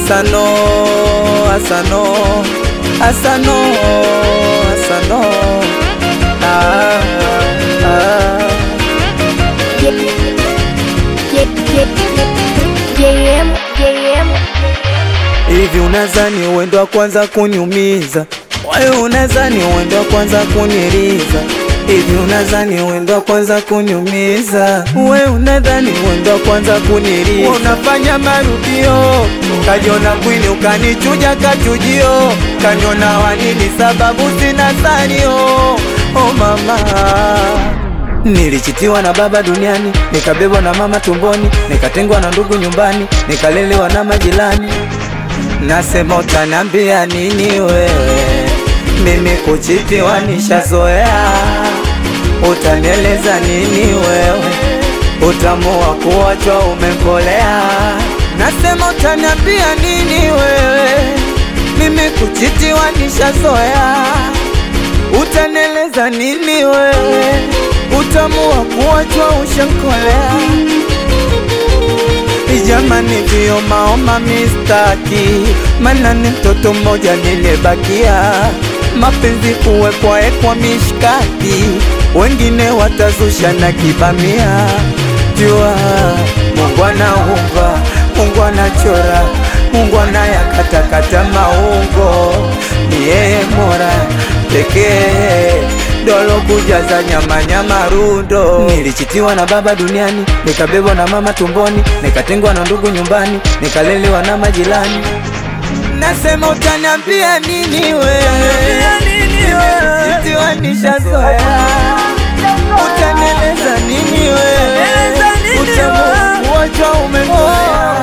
Asano, asano, asano, asano. Ah, ah. JM, JM, Hivi unazani uwendo wa kwanza kuniumiza? Wewe unazani uwendo wa kwanza kuniriza? Hivi unazani uwendo wa kwanza kuniumiza? Wewe unadhani uwendo wa kwanza kuniriza? Unafanya marudio, kajiona kwini ukanichuja kachujio, kaniona wanini sababu sina sanio. Oh mama Nilichitiwa na baba duniani, nikabebwa na mama tumboni, nikatengwa na ndugu nyumbani, nikalelewa na majirani. Nasema utaniambia nini wewe? Mimi kuchitiwa nishazoea. Utanieleza nini wewe? Utamu wa kuachwa umekolea. Nasema utaniambia nini wewe? Mimi kuchitiwa nishazoea. Utaneleza nini wewe? Utamu wa kuachwa ushankolea. Jamani, vio maoma mistaki, mana ni mtoto mmoja nilibakia. Mapenzi kuwekwa ekwa mishkaki, wengine watazusha na kibamia. Jua Mungu anaumba, Mungu anachora, Mungu anayakatakata maungo, ni yeye mora pekee dolo kujaza nyama nyama rundo. Nilichitiwa na baba duniani, nikabebwa na mama tumboni, nikatengwa na ndugu nyumbani, nikalelewa na majirani. Nasema utaniambia nini wewe? Nimechitiwa nishazoea. Utanieleza nini wewe? Utamu kuachwa umekolea.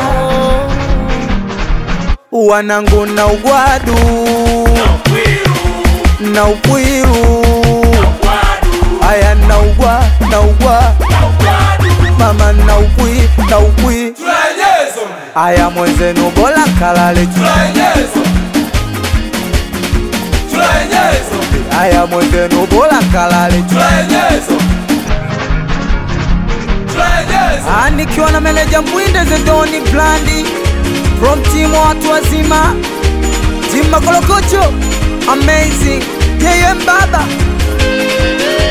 Wanangu na ugwadu na ukwiru aya na ugwa na ugwa mama na ukwi na ukwi aya mwenzenu bola kalale aya mwenzenu bola kalale Ah, nikiwa na meneja Mbwinde Zedoni Blandi from team watu wazima team Makolokocho amazing yeye mbaba